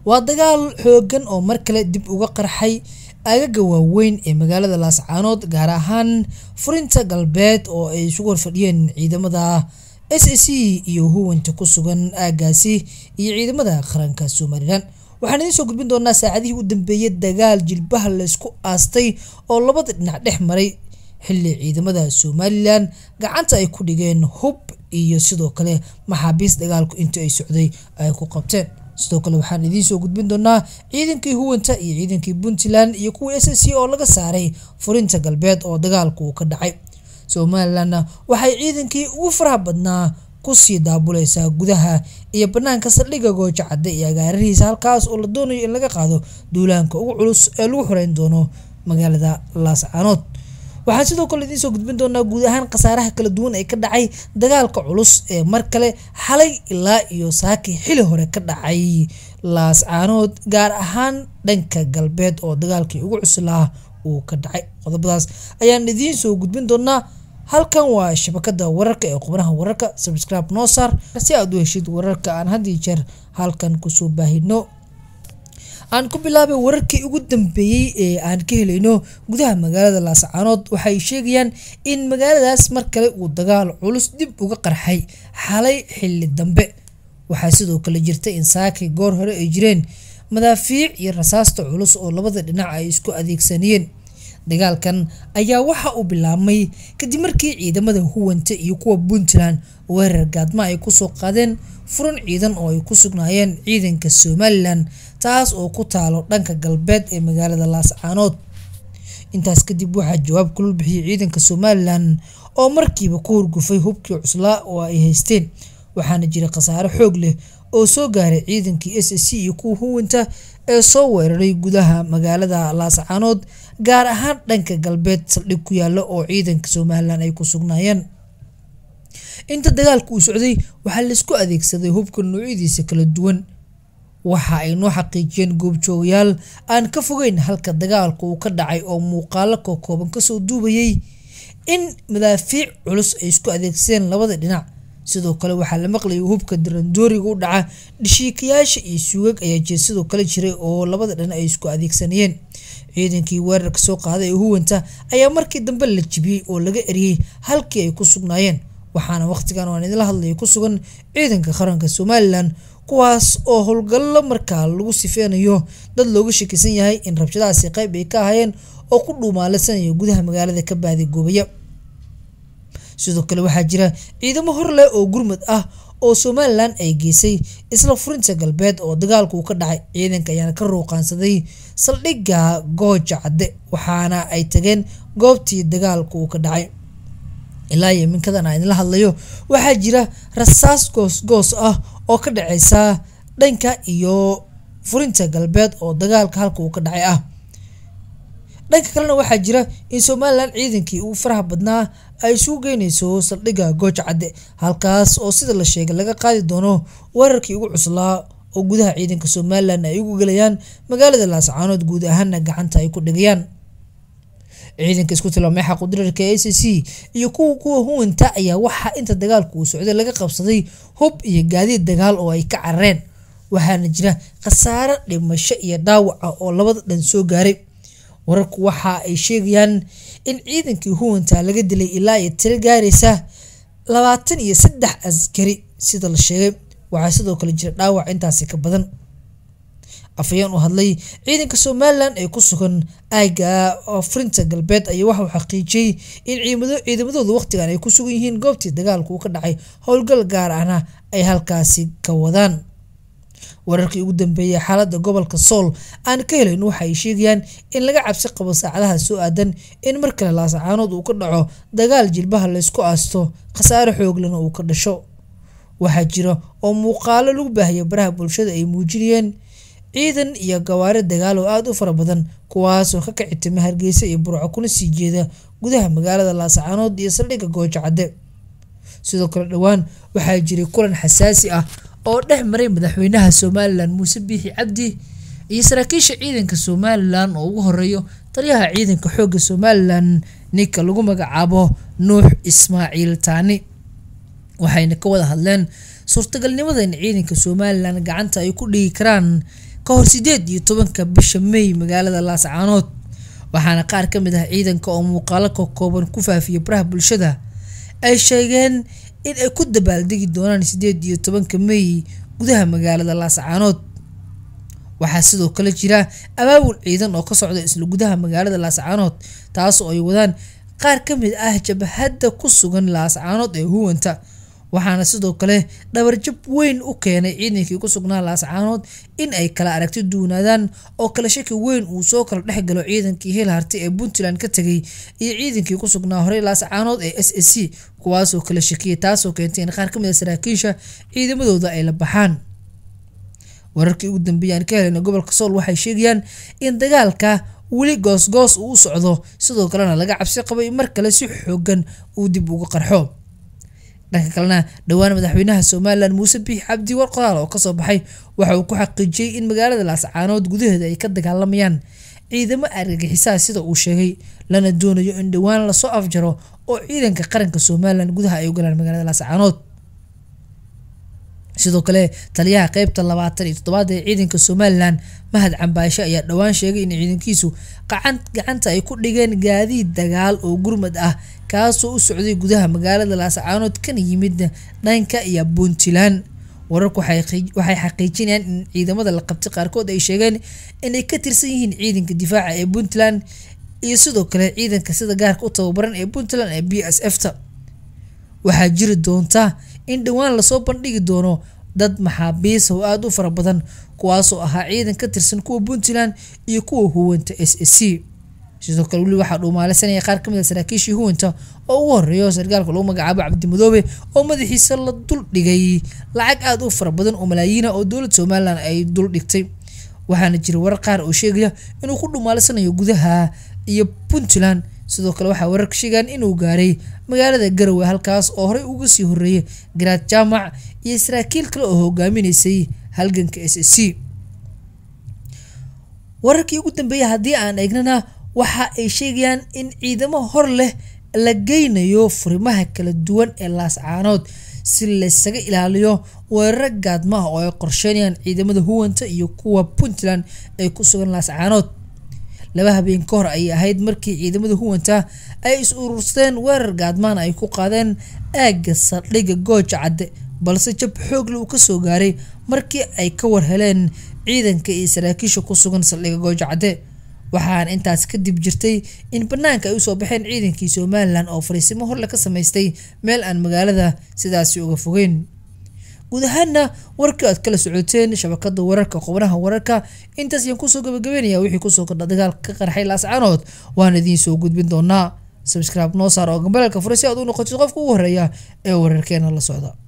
waa dagaal xoogan oo mar kale dib uga qarxay aagaga waaweyn ee magaalada laascaanood gaar ahaan furinta galbeed oo ay isugu horfadhiyeen ciidamada s a c iyo huwanta ku sugan aagaasi iyo ciidamada qaranka somalilan waxaan idiin soo gudbin doonaa saacadihii u dambeeyay dagaal jilbaha laysku aastay oo labada dhinac dhex maray xilli ciidamada somalilan gacanta ay ku dhigeen hub iyo sidoo kale maxaabiis dagaalku intii ay socday ay ku qabteen sidoo kale waxaan idiin soo gudbin doonaa ciidankii huwanta iyo ciidankii puntland iyo kuwa s c oo laga saaray furinta galbeed oo dagaalku uu ka dhacay somalilanna waxay ciidankii ugu faraha badnaa kusii daabuleysaa gudaha iyo banaanka saldhigga gooja cadde iyo agaararihiisa halkaas oo la doonayo in laga qaado duulaanka ugu culus ee lagu xoreyn doono magaalada laascaanood waxaan sidoo kale idiin soo gudbin doonaa guud ahaan khasaaraha kala duwan ee ka dhacay dagaalka culus ee mar kale xalay ilaa iyo saaki xili hore ka dhacay laascaanood gaar ahaan dhanka galbeed oo dagaalkii ugu cuslaa uu ka dhacay qodobadaas ayaan idiin soo gudbin doonaa halkan waa shabakada wararka ee qubnaha wararka subscribe noo saar si aad u heshid wararka aan had iyo jeer halkan kusoo baahino aan ku bilaabay wararkii ugu dambeeyey ee aan ka helayno gudaha magaalada laascaanood waxay sheegayaan in magaaladaas mar kale uu dagaal culus dib uga qarxay xalay xilli dambe waxaa sidoo kale jirta in saaki goor hore ay jireen madaafiic iyo rasaasta culus oo labada dhinac ay isku adeegsanayeen dagaalkan ayaa waxa uu bilaabmay kadib markii ciidamada huwanta iyo kuwa puntland weerar gaadma ay kusoo qaadeen furan ciidan oo ay ku sugnaayeen ciidanka somalilan taas oo ku taalo dhanka galbeed ee magaalada laascaanood intaas kadib waxaa jawaab kulul bixiyay ciidanka somalilan oo markiiba ku hurgufay hubkii cuslaa oo ay haysteen waxaana jira khasaare xoog leh oo soo gaaray ciidankii s c iyo kuwa huwanta ee soo weeraray gudaha magaalada laascaanood gaar ahaan dhanka galbeed saldhig ku yaala oo ciidanka somalilan ay ku sugnaayeen inta dagaalka uu socday waxaa laisku adeegsaday hubka noocyadiisa kala duwan waxa ay noo xaqiijiyeen goobjoogayaal aan ka fogeyn halka dagaalka uu ka dhacay oo muuqaalo kookooban kasoo duubayay in madaafiic culus ay isku adeegsadeen labada dhinac sidoo kale waxaa la maqlayay hubka darandooriga u dhaca dhishiikayaasha iyo suugag ayaa jir sidoo kale jiray oo labada dhinac ay isku adeegsanayeen ciidankii weerarka soo qaaday ee huwanta ayaa markii dambe la jibiyey oo laga eriyey halkii ay ku sugnaayeen waxaana waqtigan aan idinla hadlaya ku sugan ciidanka qaranka somalilan kuwaas oo howlgallo markaa lagu sifeynayo dad looga shakisan yahay in rabshadahaasi qayb ay ka ahaayeen oo ku dhuumaalaysanaya gudaha magaalada ka baaday goobaya sidoo kale waxaa jira ciidamo hor leh oo gurmud ah oo somalilan ay geysay isla furinta galbeed oo dagaalku uu ka dhacay ciidanka ayaana ka ruuqaansaday saldhigga gooja cadde waxaana ay tageen goobtii dagaalku uu ka dhacay ilaa iyo minkadan aan idinla hadlayo waxaa jira rasaas goosgoos ah oo ka dhaceysa dhanka iyo furinta galbeed oo dagaalka halka uu ka dhacay ah dhanka kalena waxaa jira in somalilan ciidankii ugu faraha badnaa ay isugu geyneyso saldhigga gooja cadde halkaas oo sida la sheegay laga qaadi doono weerarkii ugu cuslaa oo gudaha ciidanka somalilan ay ugu gelayaan magaalada laascaanood guud ahaana gacanta ay ku dhigayaan ciidanka isku tilmaamay xaqudirarka a c c iyo kuwa kuwa huwanta ayaa waxaa inta dagaalku uu socday laga qabsaday hub iyo gaadiid dagaal oo ay ka carareen waxaana jira khasaare dhimasho iyo dhaawac ah oo labada dhan soo gaaray wararku waxa ay sheegayaan in ciidankii huwanta laga dilay ilaa iyo tiro gaaraysa labaatan iyo saddex askari sida la sheegay waxaa sidoo kale jira dhaawac intaasi ka badan afayeen u hadlay ciidanka somalilan ee ku sugan aaga furinta galbeed ayaa waxauu xaqiijiyey in ciidamadooda waqtigan ay ku sugan yihiin goobtii dagaalku uu ka dhacay howlgal gaar ahna ay halkaasi ka wadaan wararkii ugu dambeeyay xaalada gobolka sool aan ka helayn waxa ay sheegayaan in laga cabsi qabo saacadaha soo aadan in mar kale laasacaanood uu ka dhaco dagaal jilbaha laysku aasto khasaare xooglana uu ka dhasho waxaa jira oo muuqaalo lagu baahaya baraha bulshada ay muujinayeen ciidan iyo gawaari dagaal oo aada u fara badan kuwaasoo ka kici timi hargeysa iyo burco kuna sii jeeda gudaha magaalada laasacaanood iyo saldhigga gooja cadde sidoo kale dhowaan waxaa jiray kulan xasaasi ah oo dhex maray madaxweynaha somalilan muuse biixi cabdi iyo saraakiisha ciidanka somalilan oo ugu horeeyo taliyaha ciidanka xoogga somalilan ninka lagu magacaabo nuux ismaaciil taani waxayna ka wada hadleen suurtagalnimada in ciidanka somalilan gacanta ay ku dhigi karaan ka hor sideed iyo tobanka bisha may magaalada laascaanood waxaana qaar ka mid ah ciidanka oo muuqaalo ka kooban ku faafiya baraha bulshada ay sheegeen in ay ku dabaaldegi doonaan sideed iyo tobanka may gudaha magaalada laascaanood waxaa sidoo kale jira abaabul ciidan oo ka socda isla gudaha magaalada laascaanood taas oo ay wadaan qaar ka mid ah jabhadda ku sugan laascaanood ee huwanta waxaana sidoo kale dhabarjab weyn u keenay ciidankii ku sugnaa laascaanood in ay kala aragti duunaadaan oo kala shaki weyn uu soo kala dhex galo ciidankii hil harti ee puntland ka tegay iyo ciidankii ku sugnaa horey laascaanood ee s s c kuwaasoo kala shakiyay taasoo keentay in qaar ka mid a saraakiisha ciidamadooda ay la baxaan wararkii ugu dambeeyay aan ka helayna gobolka sool waxay sheegayaan in dagaalka weli goosgoos uu u socdo sidoo kalena laga cabsi qabay mar kale si xoogan uu dib uga qarxo dhanka kalena dhowaan madaxweynaha somalilan muuse biix cabdi war qoraal oo kasoo baxay waxa uu ku xaqiijiyey in magaalada laascaanood gudaheeda ay ka dagaalamayaan ciidamo argagixisaa sida uu sheegay lana doonayo in dhowaan lasoo afjaro oo ciidanka qaranka somalilan gudaha ay u galaan magaalada laascaanood sidoo kale taliyaha qeybta labaatan iyo toddobaad ee ciidanka somalilan mahad cambaashe ayaa dhowaan sheegay in ciidankiisu gacanta ay ku dhigeen gaadiid dagaal oo gurmad ah kaasoo u socday gudaha magaalada laascaanood kana yimid dhanka iyo puntland wararku waxay xaqiijinayaan in ciidamada la qabtay qaarkood ay sheegeen inay ka tirsan yihiin ciidanka difaaca ee puntland iyo sidoo kale ciidanka sida gaarka u tababaran ee puntland ee b s f ta waxaa jiri doonta in dhowaan lasoo bandhigi doono dad maxaabiis oo aada u fara badan kuwaasoo ahaa ciidan ka tirsan kuwa puntland iyo kuwa huwanta s s c sidoo kale weli waxaa dhuumaalaysanaya qaar kamid a saraakiishii huwanta oo ugu horeeyo sargaalka lagu magacaabo cabdimadoobe oo madaxiisa la dul dhigay lacag aada u fara badan oo malaayiina oo dowlad somalilan ay dul dhigtay waxaana jira warar qaar oo sheegaya inuu ku dhuumaalaysanayo gudaha iyo puntland sidoo kale waxaa wararka sheegaan inuu gaaray magaalada garowe halkaas oo horey uga sii horeeyay garaad jaamac iyo saraakiil kale oo hogaaminaysay halganka s s c wararkii ugu dambeeyay haddii aan eegnana waxa ay sheegayaan in ciidamo hor leh la geynayo furimaha kala duwan ee laascaanood si laysaga ilaaliyo weeraro gaadma ah oo ay qorsheynayaan ciidamada huwanta iyo kuwa puntland ee ku sugan laascaanood laba habeen ka hor ayay ahayd markii ciidamada huwanta ay is urursteen weerar gaadmaan ay ku qaadeen aagga saldhigga gooja cadde balse jab xoogle uu kasoo gaaray markii ay ka war heleen ciidanka iyo saraakiisha ku sugan saldhigga gooja cadde waxaana intaas kadib jirtay in banaanka ay usoo baxeen ciidankii somalilan oo fariisimo horle ka samaystay meel aan magaalada sidaasi uga fogeyn guud ahaana warkii aad kala socoteen shabakada wararka qobnaha wararka intaas ayaan kusoo gabagabeynaya wixii kusoo kordha dagaalka ka qarxay laascaanood waan idiin soo gudbin doonaa sabscribe noo saar oo gambalaalka fure si aad u noqotid qofka ugu horeeya ee wararkeena la socda